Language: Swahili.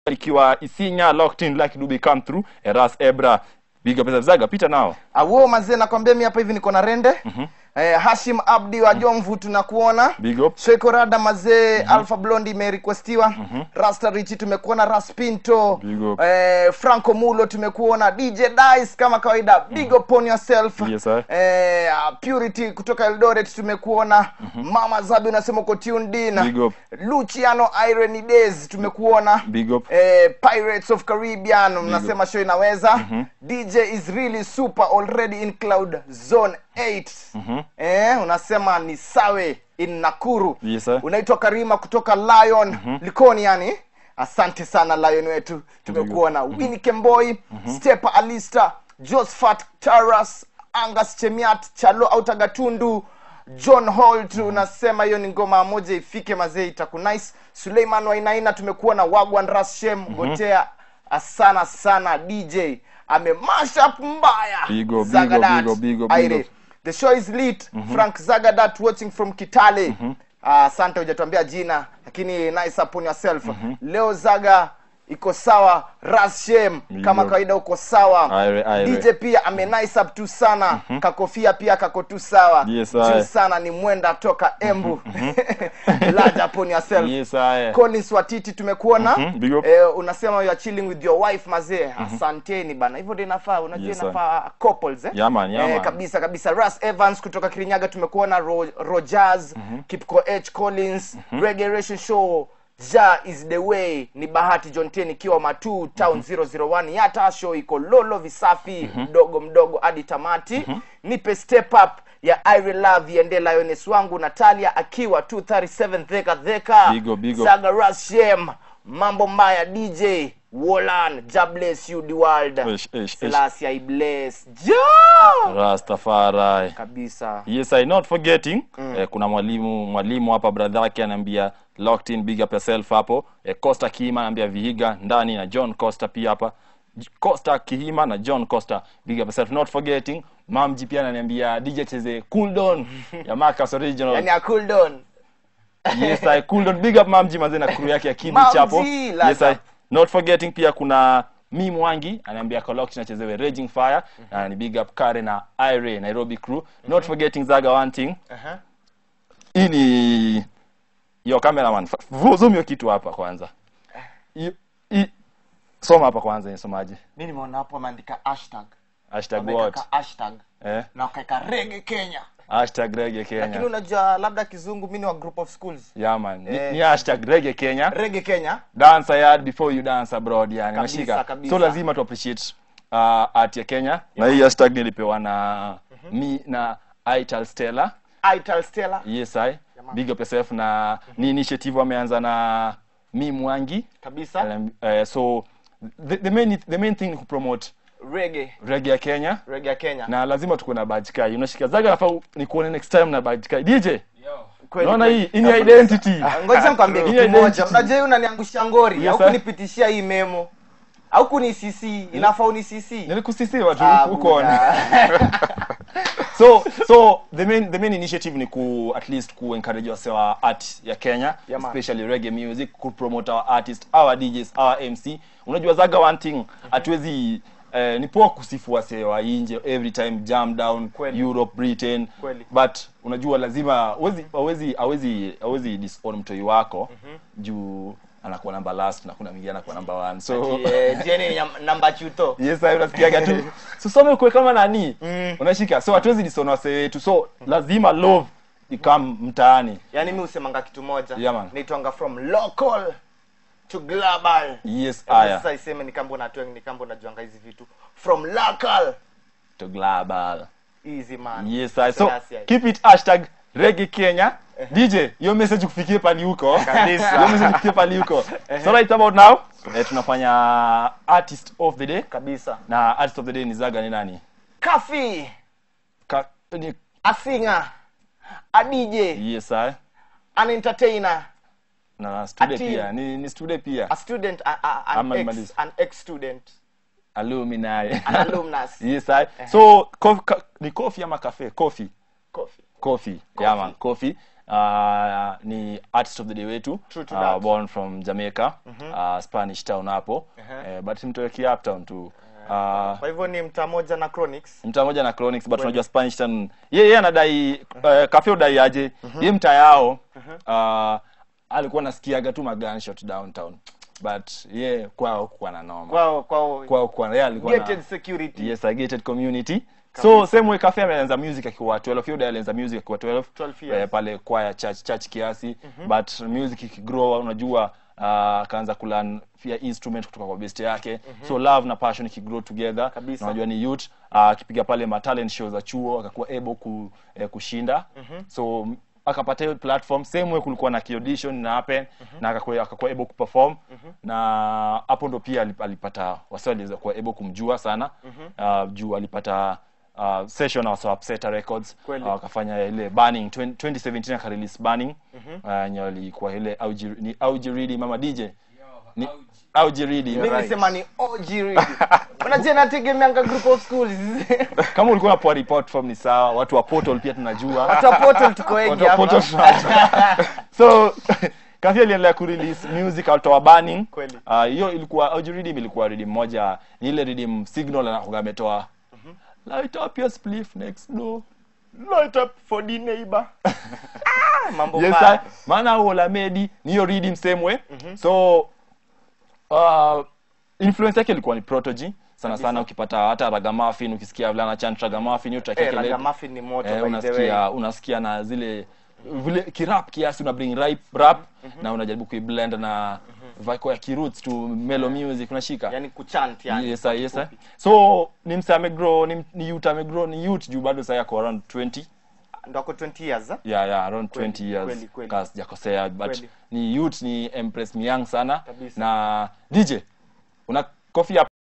ikiwa Isinya locked in like Dubi come through Eras Ebra big up Zaga pita nao Awo mazee nakwambia mi hapa hivi niko na rende eh, Hashim Abdi wa Jomvu tunakuona big up Sheko Rada mazee Alpha Blondy imerequestiwa Rasta Richi tumekuona Raspinto Big up. eh, Franco Mulo tumekuona DJ Dice kama kawaida big up on yourself Yes, sir. eh, uh, Purity kutoka Eldoret tumekuona Mama Zabi unasema uko tuned in Big up. Luciano Irony Days tumekuona big up eh, Pirates of Caribbean mnasema show inaweza DJ is really super already in cloud zone 8 eh, unasema ni sawe in Nakuru Yes, sir. unaitwa Karima kutoka Lion Likoni yani asante sana Lion wetu tumekuona Winnie Kemboi Stepa Alista Josephat Taras Angas Chemiat Chalo Autagatundu John Holt unasema hiyo ni ngoma moja ifike mazee itakunice Suleiman Wainaina tumekuona Wagwan Rashem Gotea asana sana DJ amemash up mbaya Big up, big up, Zagadat. big up, big up, big Aire. up. the show is lit Frank Zagadat watching from Kitale Ah, asante hujatuambia jina lakini nice upon yourself leo Zaga iko sawa Rashem Big kama up. kawaida uko sawa Aire, aire. DJ pia ame nice up tu sana kakofia pia kako tu sawa Yes, juu aye. sana ni mwenda toka Embu large upon yourself yes I Collins Watiti tumekuona Mhm, big up. eh, unasema you are chilling with your wife mazee asanteni bana hivyo ndio inafaa unajua Yes, sir. inafaa couples eh? Yeah, man, yeah, eh, man. kabisa kabisa Russ Evans kutoka Kirinyaga tumekuona Ro Rogers Kipko H Collins Reggae Show Ja is the way ni Bahati John Ten ikiwa Matu Town 001 Yata show iko lolo visafi mdogo mdogo hadi tamati nipe step up ya Ire Love iende Lioness wangu Natalia akiwa 237 Theka Theka Big up, big up. Saga Rashem mambo mbaya DJ Wolan Ja bless you the world Ish, ish, ish. Selassie I bless Ja Rastafari kabisa yes I not forgetting eh, kuna mwalimu mwalimu hapa brother yake anaambia locked in big up yourself hapo eh, Costa Kihima anaambia Vihiga ndani na John Costa pia hapa J- Costa Kihima na John Costa big up yourself not forgetting Mamji pia ananiambia DJ cheze cool down ya Marcus original yani a cool down yes I cool down big up Mamji mazee na crew yake ya Kidi Mamji, Chapo laza. yes I not forgetting pia kuna mi mwangi anaambia Colloct nachezewe raging fire na ni big up Kare na Ire Nairobi crew not forgetting Zaga one thing Aha. hii ni yo cameraman fa- vu- zoom hiyo kitu hapa kwanza I, i, soma hapa kwanza nisomaje mi nimeona hapo ameandika hashtag hashtag Wameweka what ka hashtag eh na wakaeka rege Kenya hashtag reggae lakini Kenya unajua labda kizungu mi ni wa group of schools yeah man ni, Eh. ni hashtag reggae Kenya rege Kenya dance yard before you dance abroad yani Kabisa, unashika kabisa. so lazima tu appreciate uh, art ya Kenya na hii hashtag nilipewa na mi na Ital Stella Ital Stella yes I big up yourself na ni initiative wameanza na mi mwangi kabisa Um, uh, so the, the main the main thing ni kupromote rege reggae ya Kenya rege ya Kenya na lazima tuko na badge kai unashika zaga nafaa ni kuone next time na badge kai DJ Kweli, unaona kweli. hii hii ni identity Ah, ngoja nikwambie Hii kitu identity. moja unajua hii unaniangusha ngori Yes, au sir. kunipitishia hii memo au kuni CC inafaa uni CC nilikusisiwa tu Ah, huko on buda. so so the main the main initiative ni ku at least ku encourage wase wa art ya Kenya Yeah, man. especially reggae music ku promote our artist our DJs our MC unajua zaga one thing hatuwezi eh, ni poa kusifu wase wa nje every time jam down Kweli. Europe Britain Kweli. but unajua lazima hawezi hawezi hawezi hawezi disown mtoi wako juu anakuwa namba last na kuna mwingine anakuwa namba one so Eh, jeni nyam- namba chuto yes sasa unasikiaga tu so some kwe kama nani unashika so hatuwezi disona wase wetu so lazima love ikam mtaani yaani mi husemanga kitu moja Yeah, man. naitwanga from local to global yes Hebu aya sasa iseme ni kambo natwe ni kambo najuanga hizi vitu from local to global easy man yes aya so Selassie. keep it hashtag reggae kenya dj hiyo message kufikie pali huko Kabisa. hiyo message kufikie pali huko so right about now eh, tunafanya artist of the day kabisa na artist of the day ni zaga ni nani kafi Ka, ni, a singer a dj yes aya an entertainer na stude Ati- pia ni, ni stude pia a student a, a, an, Ama ex, nimalize. an ex student alumni an alumnus yes I, so kof, ka, ni coffee ama cafe coffee coffee coffee yeah man coffee uh, ni artist of the day wetu True to uh, that. born from jamaica uh, spanish town hapo eh, but mtoeki uptown tu uh, kwa hivyo ni mtaa moja na chronics mtaa moja na chronics but unajua spanish town ye ye anadai uh, kafe udai aje ye mtaa yao uh, alikuwa nasikiaga tu magunshot downtown but ye kwao kuwa na noma kwao kwao kwao kuwa yeye alikuwa na gated security yes a gated community so same way cafe ameanza music akiwa 12 hiyo alianza music akiwa 12 12 years. eh, pale kwaya church church kiasi but music ikigrow unajua uh, akaanza kulearn pia instrument kutoka kwa best yake so love na passion ikigrow together Kabisa. unajua ni youth uh, akipiga pale ma talent show za chuo akakuwa able ku, eh, kushinda so m- akapata hiyo platform same way kulikuwa na audition na happen na akakuwa akakuwa able kuperform na hapo ndo pia alip- alipata wasi waliweza kuwa able kumjua sana uh, juu alipata uh, session na wasa Upseta Records Kweli. uh, wakafanya ile Burning 20, 2017 akarelease Burning uh, yenye walikuwa ile Auji ni Auji Reedy mama DJ ni Auji Reedy mimi right. nisema ni OG really unajua nategemeanga group of schools kama ulikuwa unapoa report form ni sawa watu wa portal pia tunajua watu wa portal tuko wengi Watu wa portal hapa tunajua. so Kafi aliendelea kurelease music alitoa Burning Kweli. Ah, hiyo ilikuwa Auji Reedy ilikuwa redeem moja ni ile redeem signal anakuwa ametoa light up your spliff next door light up for the neighbor mambo yes mbaya. sir. maana Olamedi ni hiyo redeem same way so uh, influence yake ilikuwa ni Protogy sana sana ukipata hata Ragamuffin ukisikia vile anachant Ragamuffin hiyo track Eh, yake ile- Ragamuffin ni moto eh, by the way unasikia unasikia na zile vile kirap kiasi una bring rap, rap na unajaribu kuiblend na vako ya kiroots to mellow music unashika yani kuchant yani yes sir, yes sir. so ni msa amegrow ni, ni youth amegrow ni youth juu bado sasa yako around 20 ndo ako 20 years eh? yeah, yeah, around Kweli, 20 years kweli, kweli. kaa sijakosea but Kweli. ni youth ni empress myang sana Kabisa. na dj una coffee hapa